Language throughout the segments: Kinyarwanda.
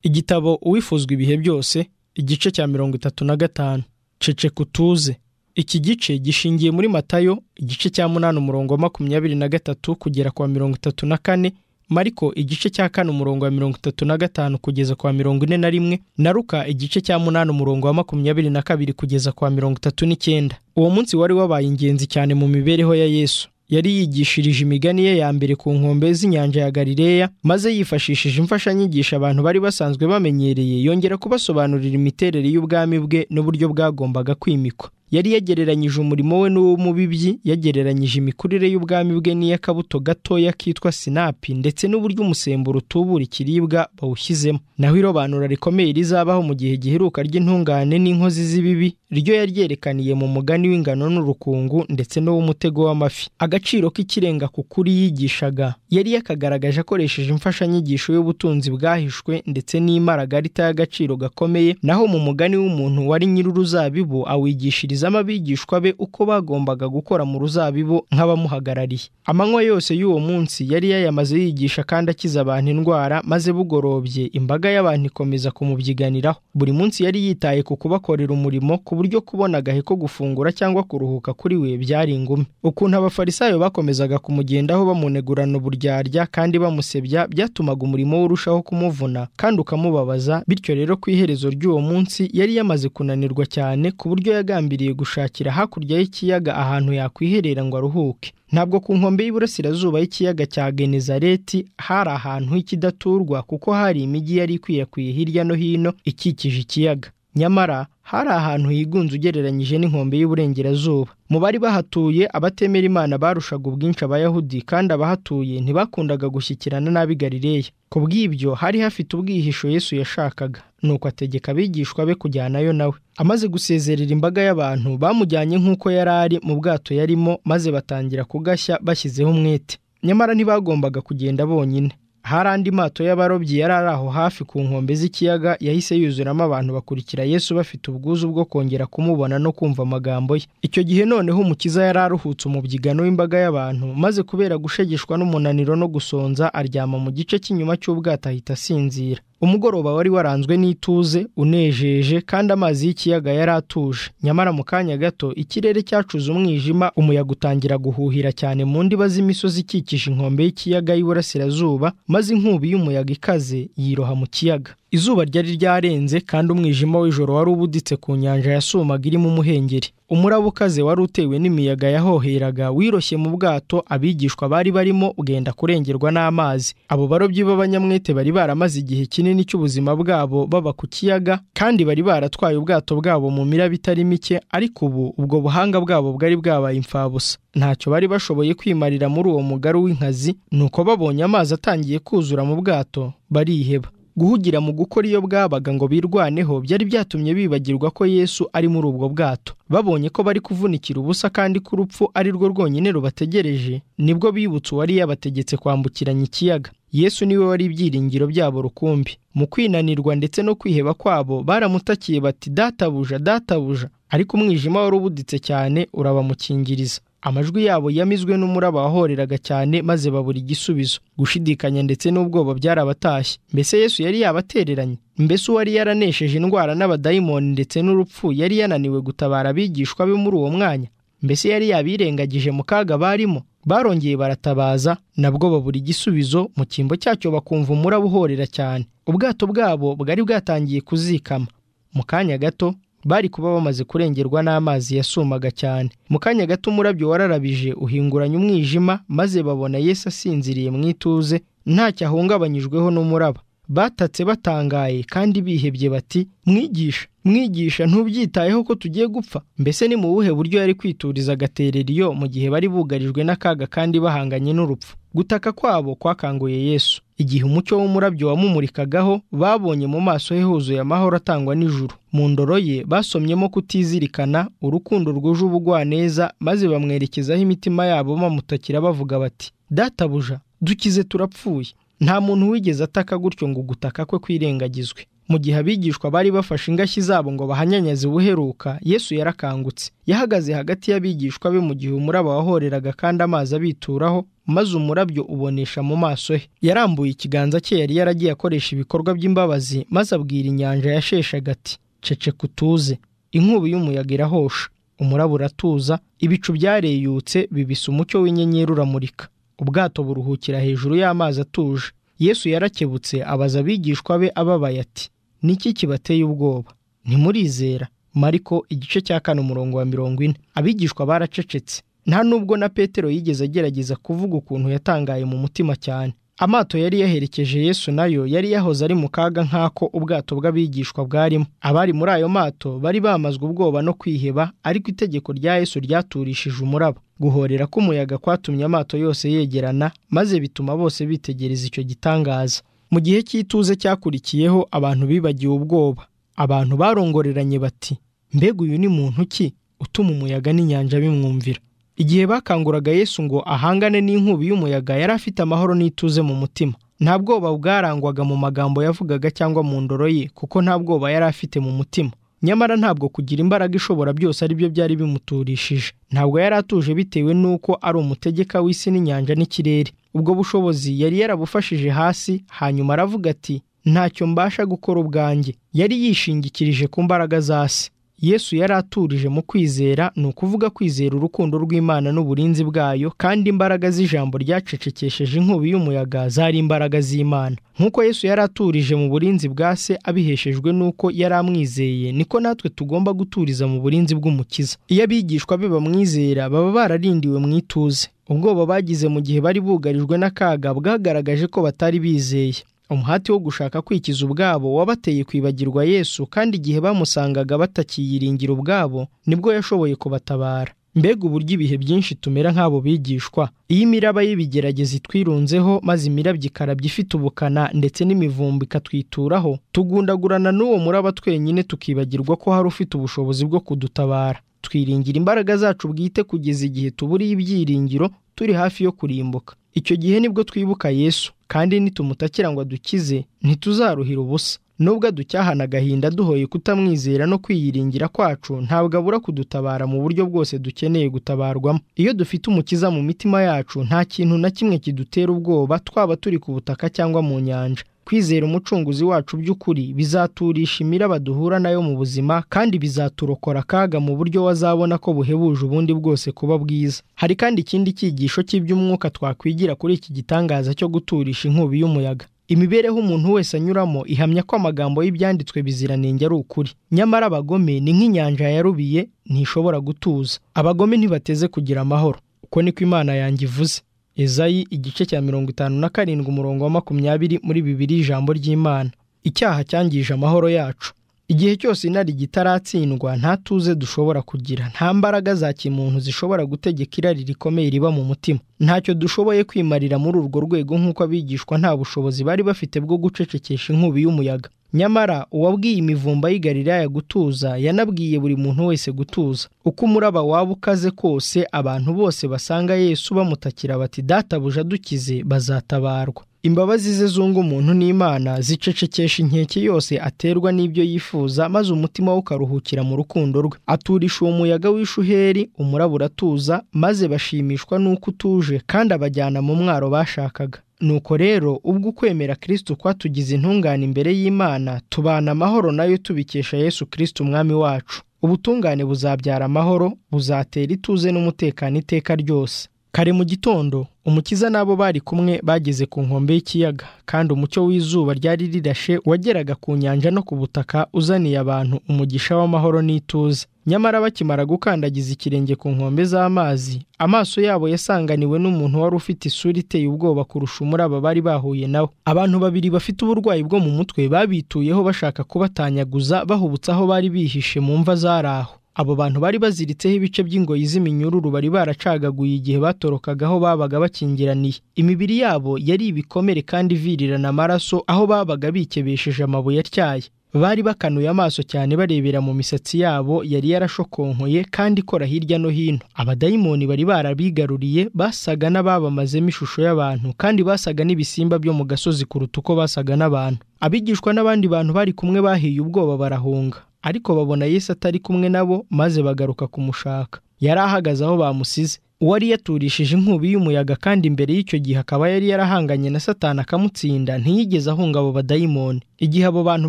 igitabo uwifuzwa ibihe byose igice cya mirongo itatu na gatanu ceceka utuze iki gice gishingiye muri matayo igice cya munani umurongo wa makumyabiri na gatatu kugera kwa mirongo itatu na kane mariko igice cya kane umurongo wa mirongo itatu na gatanu kugeza kwa mirongo ine na rimwe na ruka igice cya munani umurongo wa makumyabiri na kabiri kugeza kwa mirongo itatu n'icyenda uwo munsi wari wabaye ingenzi cyane mu mibereho ya yesu yari yigishirije imigani ye ya mbere ku nkombe z'inyanja ya galileya maze yifashishije imfashanyigisho abantu bari basanzwe bamenyereye yongera kubasobanurira imiterere y'ubwami bwe n'uburyo bwagombaga kwimikwa yari yagereranyije umurimo we n'uw'umubibyi yagereranyije imikurire y'ubwami bwe n'iy'akabuto gatoya kitwa sinapi ndetse n'uburyo umusemburo utubura ikiribwa bawushyizemo naho irobanura rikomeye rizabaho mu gihe giheruka ry'intungane n'inkozi z'ibibi ryo yaryerekaniye mu mugani w'ingano n'urukungu ndetse n'uw'umutego w'amafi agaciro k'ikirenga ku kuri yigishaga yari yakagaragaje akoresheje imfashanyigisho y'ubutunzi bwahishwe ndetse n'imaragarita y'agaciro gakomeye naho mu mugani w'umuntu wari nyir'uruzabibu awigishiriza yigishirizamo abigishwa be uko bagombaga gukora mu ruzabibu nk'abamuhagarariye amanywa yose y'uwo munsi yari yayamaze yigisha kandi akiza abantu indwara maze bugorobye imbaga y'abantu ikomeza kumubyiganiraho buri munsi yari yitaye ku kubakorera umurimo ku buryo kubona agahe ko gufungura cyangwa kuruhuka kuri we byari ingume ukuntu abafarisayo bakomezaga kumugendaho bamunegurana uburyarya kandi bamusebya byatumaga umurimo we urushaho kumuvuna kandi ukamubabaza bityo rero ku iherezo ry'uwo munsi yari yamaze kunanirwa cyane ku buryo yagambiriye gushakira hakurya y'ikiyaga ahantu yakwiherera ngo aruhuke ntabwo ku nkombe y'iburasirazuba y'ikiyaga cya genezareti hari ahantu h'ikidaturwa kuko hari imijyi yari ikwirakwiye hirya no hino ikikije ikiyaga nyamara hari ahantu higunze ugereranyije n'inkombe y'uburengerazuba mu bari bahatuye abatemera imana barushaga ubwinshi abayahudi kandi abahatuye ntibakundaga gushyikirana n'ab'i galileya ku bw'ibyo hari hafite ubwihisho yesu yashakaga nuko ategeka abigishwa be kujyanayo nawe amaze gusezerera imbaga y'abantu bamujyanye nk'uko yari ari mu bwato yarimo maze batangira kugashya bashyizeho umwete nyamara ntibagombaga kugenda bonyine hari andi mato y'abarobyi yari ari aho hafi ku nkombe z'ikiyaga yahise yuzuramo abantu bakurikira yesu bafite ubwuzu bwo kongera kumubona no kumva amagambo ye icyo gihe noneho umukiza yari aruhutse umubyigano w'imbaga y'abantu maze kubera gushegeshwa n'umunaniro no gusonza aryama mu gice cy'inyuma cy'ubwato ahita asinzira umugoroba wari waranzwe n'ituze unejeje kandi amazi y'ikiyaga yari atuje nyamara mu kanya gato ikirere cyacuze umwijima umuyaga utangira guhuhira cyane mu ndiba z'imisozi ikikije inkombe y'ikiyaga y'iburasirazuba maze inkubi y'umuyaga ikaze yiroha mu kiyaga izuba ryari ryarenze kandi umwijima w'ijoro wari ubuditse ku nyanja yasumaga irimo umuhengeri umuraba ukaze wari utewe n'imiyaga yahoheraga wiroshye mu bwato abigishwa bari barimo bwenda kurengerwa n'amazi abo barobyi b'abanyamwete bari baramaze igihe kinini cy'ubuzima bwabo baba ku kiyaga kandi bari baratwaye ubwato bwabo mu miraba itari mike ariko ubu ubwo buhanga bwabo bwari bwabaye imfabusa ntacyo bari bashoboye kwimarira muri uwo mugaru w'inkazi nuko babonye amazi atangiye kuzura mu bwato bariheba guhugira mu gukora iyo bwabaga ngo birwaneho byari byatumye bibagirwa ko yesu ari muri ubwo bwato babonye ko bari kuvunikira ubusa kandi ko urupfu ari rwo rwonyine rubategereje nibwo bibutse uwari yabategetse kwambukiranya ikiyaga yesu niwe wari ibyiringiro byabo rukumbi mu kwinanirwa ndetse no kwiheba kwabo baramutakiye bati databuja databuja ariko umwijima wari ubuditse cyane urabamukingiriza amajwi yabo yamizwe n'umuraba wahoreraga cyane maze babura igisubizo gushidikanya ndetse n'ubwoba byarabatashye mbese yesu yari yabatereranye mbese uwari yaranesheje indwara n'abadayimoni ndetse n'urupfu yari yananiwe gutabara abigishwa be muri uwo mwanya mbese yari yabirengagije mu kaga barimo barongeye baratabaza nabwo babura igisubizo mu cyimbo cyacyo bakumva umuraba uhorera cyane ubwato bwabo bwari bwatangiye kuzikama mu kanya gato bari kuba bamaze kurengerwa n'amazi yasumaga cyane mu kanya gato umurabyo wararabije uhinguranya umwijima maze babona yesu asinziriye mu ituze ntacyo ahungabanyijweho n'umuraba batatse batangaye kandi bihebye bati mwigisha mwigisha ntubyitayeho ko tugiye gupfa mbese ni mu buhe buryo yari kwituriza agaterera iyo mu gihe bari bugarijwe n'akaga kandi bahanganye n'urupfu gutaka kwabo kwakanguye yesu igihe umucyo w'umurabyo wamumurikagaho babonye mu maso he huzuye amahoro atangwa n'ijuru mu ndoro ye basomyemo kutizirikana urukundo rwuje ubugwaneza maze bamwerekezaho imitima yabo bamutakira bavuga bati databuja dukize turapfuye nta muntu wigeze ataka gutyo ngo gutaka kwe kwirengagizwe mu gihe abigishwa bari bafashe ingashyi zabo ngo bahanyanyaze ubuheruka yesu yarakangutse yahagaze hagati y'abigishwa be mu gihe umuraba wahoreraga kandi amazi abituraho maze umurabyo ubonesha mu maso he yarambuye ikiganza cye yari yaragiye akoresha ibikorwa by'imbabazi maze abwira inyanja yasheshaga ati ceceka utuze inkubi y'umuyaga irahosha umurabo uratuza ibicu byareyutse bibisa umucyo w'inyenyeri uramurika ubwato buruhukira hejuru y'amazi atuje yesu yarakebutse abaza abigishwa be ababaye ati niki kibateye ubwoba ntimurizera mariko igice cya kane umurongo wa mirongo ine abigishwa baracecetse nta nubwo na petero yigeze agerageza kuvuga ukuntu yatangaye mu mutima cyane amato yari yaherekeje yesu nayo yari yahoze ari mu kaga nk'ako ubwato bw'abigishwa bwarimo abari muri ayo mato bari bamazwe ubwoba no kwiheba ariko itegeko rya yesu ryaturishije umuraba guhorera k'umuyaga kwatumye amato yose yegerana maze bituma bose bitegereza icyo gitangaza mu gihe cy'ituze cyakurikiyeho abantu bibagiwe ubwoba abantu barongoreranye bati mbega uyu ni muntu ki utuma umuyaga n'inyanja bimwumvira igihe bakanguraga yesu ngo ahangane n'inkubi y'umuyaga yari afite amahoro n'ituze mu mutima nta bwoba bwarangwaga mu magambo yavugaga cyangwa mu ndoro ye kuko nta bwoba yari afite mu mutima nyamara ntabwo kugira imbaraga ishobora byose ari byo byari bimuturishije ntabwo yari atuje bitewe n'uko ari umutegeka w'isi n'inyanja n'ikirere ubwo bushobozi yari yarabufashije hasi hanyuma aravuga ati ntacyo mbasha gukora ubwanjye yari yishingikirije ku mbaraga za se yesu yari aturije mu kwizera ni ukuvuga kwizera urukundo rw'imana n'uburinzi bwayo kandi imbaraga z'ijambo ryacecekesheje inkubi y'umuyaga zari imbaraga z'imana nk'uko yesu yari aturije mu burinzi bwa se abiheshejwe n'uko yari amwizeye niko natwe tugomba guturiza mu burinzi bw'umukiza iyo abigishwa be bamwizera baba bararindiwe mu ituze ubwoba bagize mu gihe bari bugarijwe n'akaga bwagaragaje ko batari bizeye umuhati wo gushaka kwikiza ubwabo wabateye kwibagirwa yesu kandi igihe bamusangaga batakiyiringira ubwabo nibwo yashoboye kubatabara mbega uburyo ibihe byinshi tumera nk'abo bigishwa iyo imiraba y'ibigerageza itwirunzeho maze imirabyo ikarabya ifite ubukana ndetse n'imivumba ikatwituraho tugundagurana n'uwo muraba twenyine tukibagirwa ko hari ufite ubushobozi bwo kudutabara twiringira imbaraga zacu bwite kugeza igihe tuburiye ibyiringiro turi hafi yo kurimbuka icyo gihe nibwo twibuka yesu kandi nitumutakira ngo adukize ntituzaruhira ubusa nubwo aducyahana agahinda duhoye kutamwizera no kwiyiringira kwacu ntabwo abura kudutabara mu buryo bwose dukeneye gutabarwamo iyo dufite umukiza mu mitima yacu nta kintu na kimwe kidutera ubwoba twaba turi ku butaka cyangwa mu nyanja kwizera umucunguzi wacu by'ukuri bizaturisha imiraba duhura nayo mu buzima kandi bizaturokora akaga mu buryo wazabona ko buhebuje ubundi bwose kuba bwiza hari kandi ikindi cyigisho cy'iby'umwuka twakwigira kuri iki gitangaza cyo guturisha inkubi y'umuyaga imibereho umuntu wese anyuramo ihamya ko amagambo y'ibyanditswe biziranenge ari ukuri nyamara abagome ni nk'inyanja yarubiye ntishobora gutuza abagome ntibateze kugira amahoro uko niko imana yanjye ivuze ezayi igice cya mirongo itanu na karindwi umurongo wa makumyabiri muri bibiri ijambo ry'imana icyaha cyangije amahoro yacu igihe cyose inari gitaratsindwa nta tuze dushobora kugira nta mbaraga za kimuntu zishobora gutegeka irari rikomeye riba mu mutima ntacyo dushoboye kwimarira muri urwo rwego nk'uko abigishwa nta bushobozi bari bafite bwo gucecekesha inkubi y'umuyaga nyamara uwabwiye imivumba y'igariraya gutuza yanabwiye buri muntu wese gutuza uko umuraba waba ukaze kose abantu bose basanga yesu bamutakira bati databuja dukize bazatabarwa imbabazi ze zunga umuntu n'imana zicecekesha inkeke yose aterwa n'ibyo yifuza maze umutima we ukaruhukira mu rukundo rwe aturisha uwo muyaga w'ishuheri umuraba uratuza maze bashimishwa n'uko utuje kandi abajyana mu mwaro bashakaga nuko rero ubwo ukwemera kirisito kwatugize intungane imbere y'imana tubana amahoro nayo tubikesha yesu kirisito umwami wacu ubutungane buzabyara amahoro buzatera ituze n'umutekano iteka ryose kare mu gitondo umukiza n'abo bari kumwe bageze ku nkombe y'ikiyaga kandi umucyo w'izuba ryari rirashe wageraga ku nyanja no ku butaka uzaniye abantu umugisha w'amahoro n'ituze nyamara bakimara gukandagiza ikirenge ku nkombe z'amazi amaso yabo yasanganiwe n'umuntu wari ufite isura iteye ubwoba kurusha umuraba bari bahuye nawe abantu babiri bafite uburwayi bwo mu mutwe babituyeho bashaka kubatanyaguza bahubutse aho bari bihishe mu mva zari aho abo bantu bari baziritseho ibice by'ingoyi z'iminyururu bari baracagaguye igihe batorokaga aho babaga bakingiraniye imibiri yabo yari ibikomere kandi ivirirana amaraso aho babaga bikebesheje amabuye atyaye bari bakanuye amaso cyane barebera mu misatsi yabo yari yarashokonkoye kandi ikora hirya no hino abadayimoni bari barabigaruriye basaga n'ababamazemo ishusho y'abantu kandi basaga n'ibisimba byo mu gasozi kuruta uko basaga n'abantu abigishwa n'abandi bantu bari kumwe bahiye ubwoba barahunga ariko babona yesu atari kumwe nabo maze bagaruka kumushaka yari ahagaze aho bamusize uwari yaturishije inkubi y'umuyaga kandi imbere y'icyo gihe akaba yari yarahanganye na satani akamutsinda ntiyigeze ahunga abo badayimoni igihe abo bantu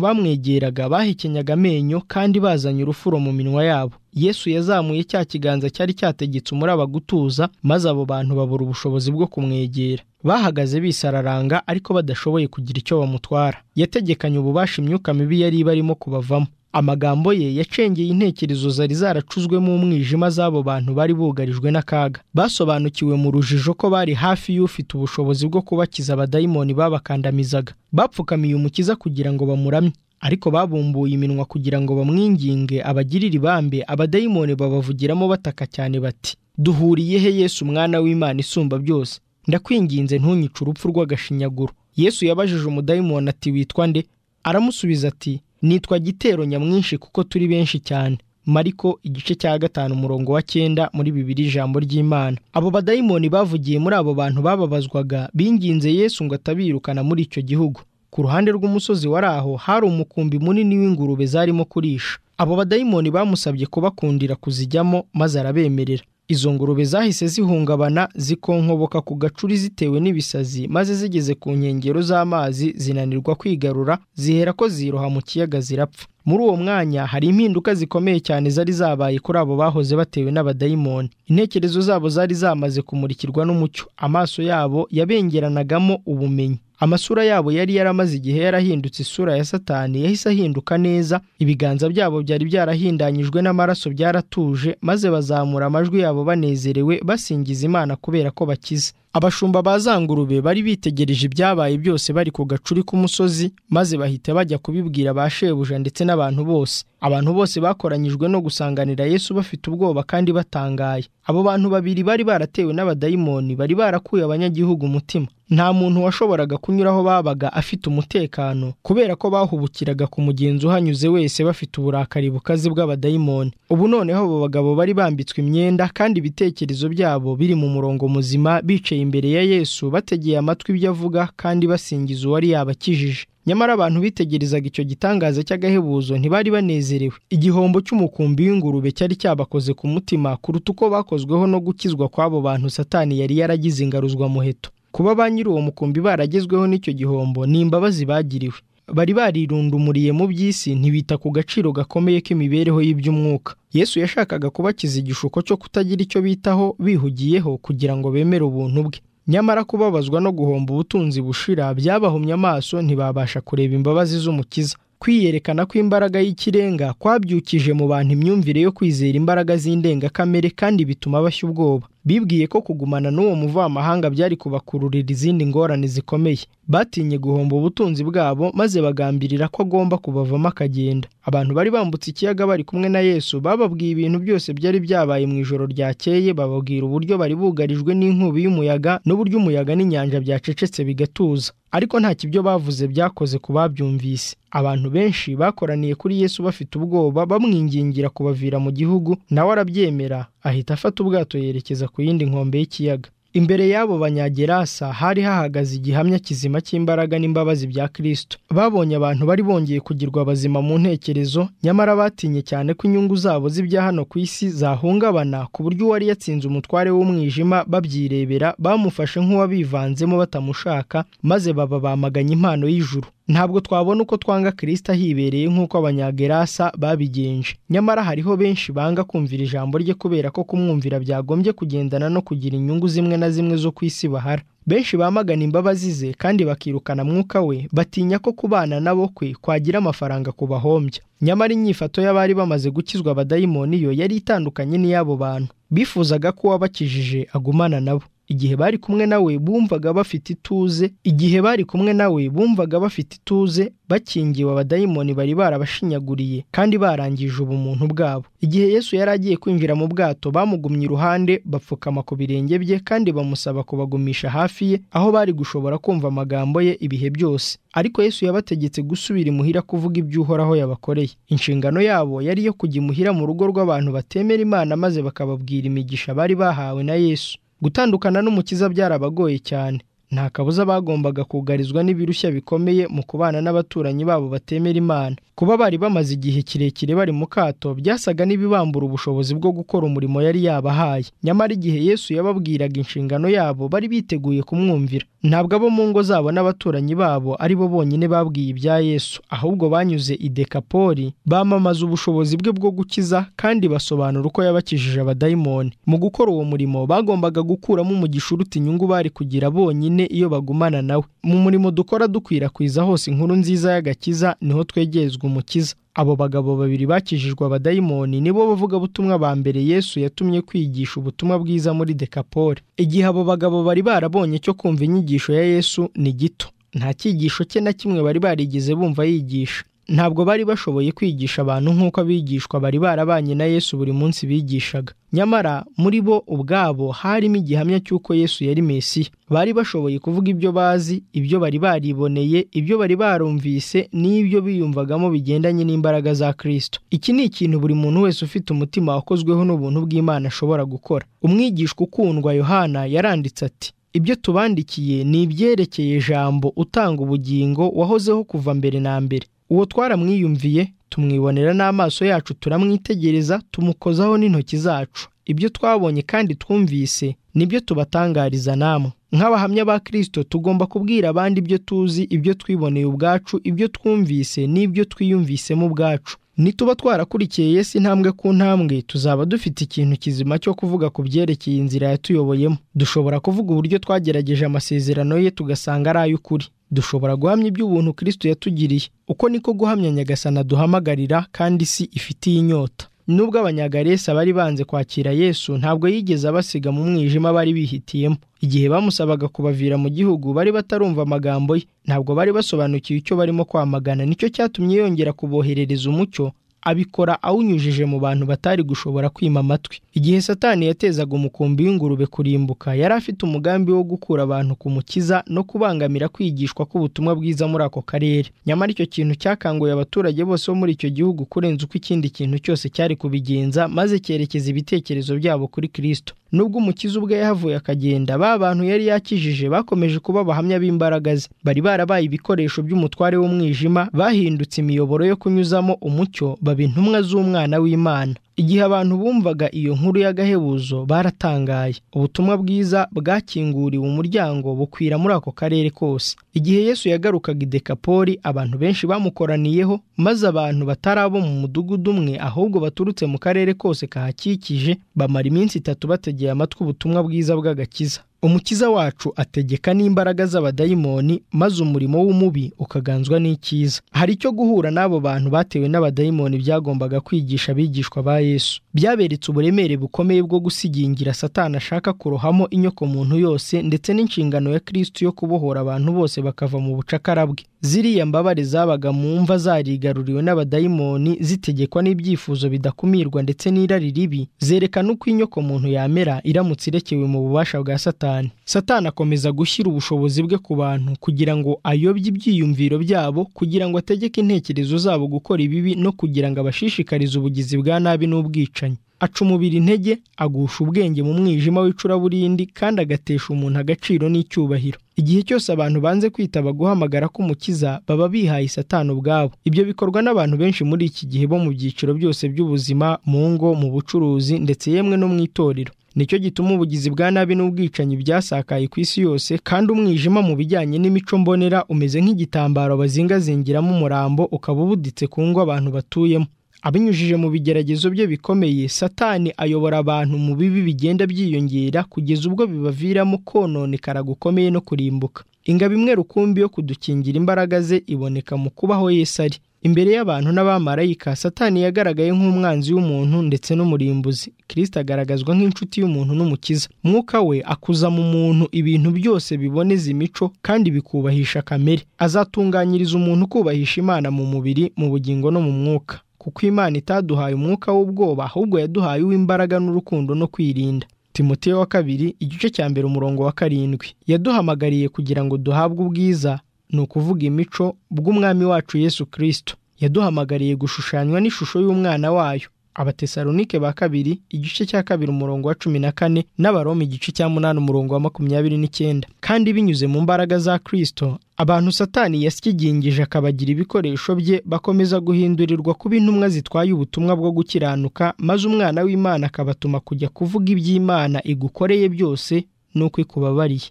bamwegeraga bahekenyaga amenyo kandi bazanye urufuro mu minwa yabo yesu yazamuye cya kiganza cyari cyategetse umuraba gutuza maze abo bantu babura ubushobozi bwo kumwegera bahagaze bisararanga ariko badashoboye kugira icyo bamutwara yategekanye ububasha imyuka mibi yari ibarimo kubavamo amagambo ye yacengeye intekerezo zari zaracuzwemo umwijima z'abo bantu bari bugarijwe n'akaga basobanukiwe mu rujijo ko bari hafi y'ufite ubushobozi bwo kubakiza abadayimoni babakandamizaga bapfukamiye umukiza kugira ngo bamuramye ariko babumbuye iminwa kugira ngo bamwinginge abagirire ibambe abadayimoni babavugiramo bataka cyane bati duhuriye he yesu umwana w'imana isumba byose ndakwinginze ntunyice urupfu rw'agashinyaguro yesu yabajije umudayimoni ati witwa nde aramusubiza ati nitwa gitero nyamwinshi kuko turi benshi cyane mariko igice cya gatanu umurongo wa cyenda muri bibiri ijambo ry'imana abo badayimoni bavugiye muri abo bantu bababazwaga binginze yesu ngo atabirukana muri icyo gihugu ku ruhande rw'umusozi wari aho hari umukumbi munini w'ingurube zarimo kurisha abo badayimoni bamusabye kubakundira kuzijyamo maze arabemerera izo ngurube zahise zihungabana zikonkoboka ku gacuri zitewe n'ibisazi maze zigeze ku nkengero z'amazi zinanirwa kwigarura zihera ko ziroha mu kiyaga zirapfa muri uwo mwanya hari impinduka zikomeye cyane zari zabaye kuri abo bahoze batewe n'abadayimoni intekerezo zabo zari zamaze kumurikirwa n'umucyo amaso yabo yabengeranagamo ubumenyi amasura yabo yari yaramaze igihe yarahindutse isura ya satani yahise ahinduka neza ibiganza byabo byari byarahindanyijwe n'amaraso byaratuje maze bazamura amajwi yabo banezerewe basingiza imana kubera ko bakize abashumba ba za ngurube bari bitegereje ibyabaye byose bari ku gacuri k'umusozi maze bahita bajya kubibwira ba shebuja ndetse n'abantu bose abantu bose bakoranyijwe no gusanganira yesu bafite ubwoba kandi batangaye abo bantu babiri bari baratewe n'abadayimoni bari barakuye abanyagihugu umutima nta muntu washoboraga kunyura aho babaga afite umutekano kubera ko bahubukiraga ku mugenzi uhanyuze wese bafite uburakari bukaze bw'abadayimoni ubu noneho abo bagabo bari bambitswe imyenda kandi ibitekerezo byabo biri mu murongo muzima bicaye imbere ya yesu bategeye amatwi ibyo avuga kandi basingiza uwari yabakijije nyamara abantu bitegerezaga icyo gitangaza cy'agahebuzo ntibari banezerewe igihombo cy'umukumbi w'ingurube cyari cyabakoze ku mutima kuruta uko bakozweho no gukizwa kw'abo bantu satani yari yaragize ingaruzwamuheto kuba ba nyiri uwo mukumbi baragezweho n'icyo gihombo ni imbabazi bagiriwe bari barirundumuriye mu by'isi ntibita ku gaciro gakomeye k'imibereho y'iby'umwuka yesu yashakaga kubakiza igishuko cyo kutagira icyo bitaho bihugiyeho kugira ngo bemere ubuntu bwe nyamara kubabazwa no guhomba ubutunzi bushira byabahumye amaso ntibabasha kureba imbabazi z'umukiza kwiyerekana kw'imbaraga y'ikirenga kwabyukije mu bantu imyumvire yo kwizera imbaraga z'indengakamere kandi bituma bashya ubwoba bibwiye ko kugumana n'uwo muvamahanga byari kubakururira izindi ngorane zikomeye batinye guhomba ubutunzi bwabo maze bagambirira ko agomba kubavamo akagenda abantu bari bambutse ikiyaga bari kumwe na yesu bababwiye ibintu byose byari byabaye mu ijoro ryakeye bababwira uburyo bari bugarijwe n'inkubi y'umuyaga n'uburyo umuyaga n'inyanja byacecetse bigatuza ariko ntacyo ibyo bavuze byakoze ku babyumvise abantu benshi bakoraniye kuri yesu bafite ubwoba bamwingingira kubavira mu gihugu nawe arabyemera ahita afata ubwato yerekeza ku yindi nkombe y'ikiyaga imbere y'abo banyagerasa hari hahagaze igihamya kizima cy'imbaraga n'imbabazi bya kirisito babonye abantu bari bongeye kugirwa bazima mu ntekerezo nyamara batinye cyane ko inyungu zabo z'ibya hano ku isi zahungabana ku buryo uwari yatsinze umutware w'umwijima babyirebera bamufashe nk'uwabivanzemo batamushaka maze baba bamaganye impano y'ijuru ntabwo twabona uko twanga kirisita hibereye nk'uko abanyagerasa babigenje nyamara hariho benshi banga kumvira ijambo rye kubera ko kumwumvira byagombye kugendana no kugira inyungu zimwe na zimwe zo ku isi bahara benshi bamagana imbabazi ze kandi bakirukana mwuka we batinya ko kubana nabo kwe kwagira amafaranga kubahombya nyamara inyifato y'abari bamaze gukizwa abadayimoni yo yari itandukanye n'iy'abo bantu bifuzaga ko uwabakijije agumana nabo igihe bari kumwe nawe bumvaga bafite ituze igihe bari kumwe nawe bumvaga bafite ituze bakingiwe abadayimoni bari barabashinyaguriye kandi barangije ubumuntu bwabo igihe yesu yari agiye kwinjira mu bwato bamugumye iruhande bapfukama ku birenge bye kandi bamusaba kubagumisha hafi ye aho bari gushobora kumva amagambo ye ibihe byose ariko yesu yabategetse gusubira imuhira kuvuga ibyo uhoraho yabakoreye inshingano yabo yari iyo kujya imuhira mu rugo rw'abantu batemera imana maze bakababwira imigisha bari bahawe na yesu gutandukana n'umukiza byarabagoye cyane nta kabuza bagombaga kugarizwa n'ibirushya bikomeye mu kubana n'abaturanyi babo batemera imana kuba bari bamaze igihe kirekire bari mu kato byasaga n'ibibambura ubushobozi bwo gukora umurimo yari yabahaye nyamara igihe yesu yababwiraga inshingano yabo bari biteguye kumwumvira ntabwo abo mu ngo zabo n'abaturanyi babo ari bo bonyine babwiye ibya yesu ahubwo banyuze i dekapoli bamamaza ubushobozi bwe bwo gukiza kandi basobanura uko yabakijije abadayimoni mu gukora uwo murimo bagombaga gukuramo umugisha uruta inyungu bari kugira bonyine iyo bagumana nawe mu murimo dukora dukwirakwiza hose inkuru nziza y'agakiza niho twegerezwa umukiza abo bagabo babiri bakijijwe abadayimoni nibo bavugabutumwa ba mbere yesu yatumye kwigisha ubutumwa bwiza muri dekapoli igihe abo bagabo bari barabonye cyo kumva inyigisho ya yesu ni gito nta cyigisho cye na kimwe bari barigeze bumva yigisha ntabwo bari bashoboye kwigisha abantu nk'uko abigishwa bari barabanye na yesu buri munsi bigishaga nyamara muri bo ubwabo harimo igihamya cy'uko yesu yari mesiya bari bashoboye kuvuga ibyo bazi ibyo bari bariboneye ibyo bari barumvise n'ibyo biyumvagamo bigendanye n'imbaraga za kirisito iki ni ikintu buri muntu wese ufite umutima wakozweho n'ubuntu bw'imana ashobora gukora umwigishwa ukundwa yohana yaranditse ati ibyo tubandikiye ni ibyerekeye ijambo utanga ubugingo wahozeho kuva mbere na mbere uwo twaramwiyumviye tumwibonera n'amaso yacu turamwitegereza tumukozaho n'intoki zacu ibyo twabonye kandi twumvise nibyo tubatangariza namwe nk'abahamya ba kirisito tugomba kubwira abandi ibyo tuzi ibyo twiboneye ubwacu ibyo twumvise n'ibyo twiyumvisemo ubwacu nituba twarakurikiye Yesu intambwe ku ntambwe tuzaba dufite ikintu kizima cyo kuvuga ku byerekeye inzira yatuyoboyemo dushobora kuvuga uburyo twagerageje amasezerano ye tugasanga ari ay'ukuri dushobora guhamya iby'ubuntu kirisito yatugiriye uko niko guhamya nyagasana duhamagarira kandi isi ifitiye inyota nubwo abanyagaresa bari banze kwakira yesu ntabwo yigeze abasiga mu mwijima bari bihitiyemo igihe bamusabaga kubavira mu gihugu bari batarumva amagambo ye ntabwo bari basobanukiwe icyo barimo kwamagana nicyo cyatumye yongera kuboherereza umucyo abikora awunyujije mu bantu batari gushobora kwima amatwi igihe satani yatezaga umukumbi w'ingurube kurimbuka yari afite umugambi wo gukura abantu ku mukiza no kubangamira kwigishwa k'ubutumwa bwiza muri ako karere nyamara icyo kintu cyakanguye abaturage bose bo muri icyo gihugu kurenza uko ikindi kintu cyose cyari kubigenza maze cyerekeza ibitekerezo byabo kuri kirisito nubwo umukiza ubwe yahavuye akagenda ba bantu yari yakijije bakomeje kuba abahamya b'imbaraga ze bari barabaye ibikoresho by'umutware w'umwijima bahindutse imiyoboro yo kunyuzamo umucyo baba intumwa z'umwana w'imana igihe abantu bumvaga iyo nkuru y'agahebuzo baratangaye ubutumwa bwiza bwakinguriwe umuryango bukwira muri ako karere kose igihe yesu yagarukaga i dekapoli abantu benshi bamukoraniyeho maze abantu batari abo mu mudugudu umwe ahubwo baturutse mu karere kose kahakikije bamara iminsi itatu bategeye amatwi ubutumwa bwiza bw'agakiza umukiza wacu ategeka n'imbaraga z'abadayimoni maze umurimo w'umubi ukaganzwa n'icyiza hari icyo guhura n'abo bantu batewe n'abadayimoni byagombaga kwigisha abigishwa ba yesu byaberetse uburemere bukomeye bwo gusigingira satani ashaka kurohamo inyoko muntu yose ndetse n'inshingano ya kirisiti yo kubohora abantu bose bakava mu bucakara bwe ziriya mbabare zabaga mu mva zarigaruriwe n'abadayimoni zitegekwa n'ibyifuzo bidakumirwa ndetse n'irari ribi zerekana uko inyoko muntu yamera iramutse irekewe mu bubasha bwa satani satani akomeza gushyira ubushobozi bwe ku bantu kugira ngo ayobye ibyiyumviro byabo kugira ngo ategeke intekerezo zabo gukora ibibi no kugira ngo abashishikarize ubugizi bwa nabi n'ubwicanyi aca umubiri intege agusha ubwenge mu mwijima w'icuraburindi kandi agatesha umuntu agaciro n'icyubahiro igihe cyose abantu banze kwitaba guhamagara k'umukiza baba bihaye satani ubwabo ibyo bikorwa n'abantu benshi muri iki gihe bo mu byiciro byose by'ubuzima mu ngo mu bucuruzi ndetse yemwe no mu itorero nicyo gituma ubugizi bwa nabi n'ubwicanyi byasakaye ku isi yose kandi umwijima mu bijyanye n'imico mbonera umeze nk'igitambaro bazingazingiramo umurambo ukaba ubuditse ku ngo abantu batuyemo abinyujije mu bigeragezo bye bikomeye satani ayobora abantu mu bibi bigenda byiyongera kugeza ubwo bibaviramo kononekara gukomeye no kurimbuka ingabo imwe rukumbi yo kudukingira imbaraga ze iboneka mu kubaho Yesu ari imbere y'abantu n'abamarayika satani yagaragaye nk'umwanzi w'umuntu ndetse n'umurimbuzi kirisita agaragazwa nk'inshuti y'umuntu n'umukiza mwuka we akuza mu muntu ibintu byose biboneza imico kandi bikubahisha kamere azatunganyiriza umuntu kubahisha imana mu mubiri mu bugingo no mu mwuka kuko imana itaduhaye umwuka w'ubwoba ahubwo yaduhaye uw'imbaraga n'urukundo no kwirinda timote wa kabiri igice cya mbere umurongo wa karindwi yaduhamagariye kugira ngo duhabwe ubwiza ni ukuvuga imico bw'umwami wacu yesu kirisito yaduhamagariye gushushanywa n'ishusho y'umwana wayo abatesalonike ba kabiri igice cya kabiri umurongo wa cumi na kane n'abaroma igice cya munani umurongo wa makumyabiri n'icyenda kandi binyuze mu mbaraga za kirisito abantu satani yasigingije akabagira ibikoresho bye bakomeza guhindurirwa kuba intumwa zitwaye ubutumwa bwo gukiranuka maze umwana w'imana akabatuma kujya kuvuga iby'imana igukoreye byose n'uko ikubabariye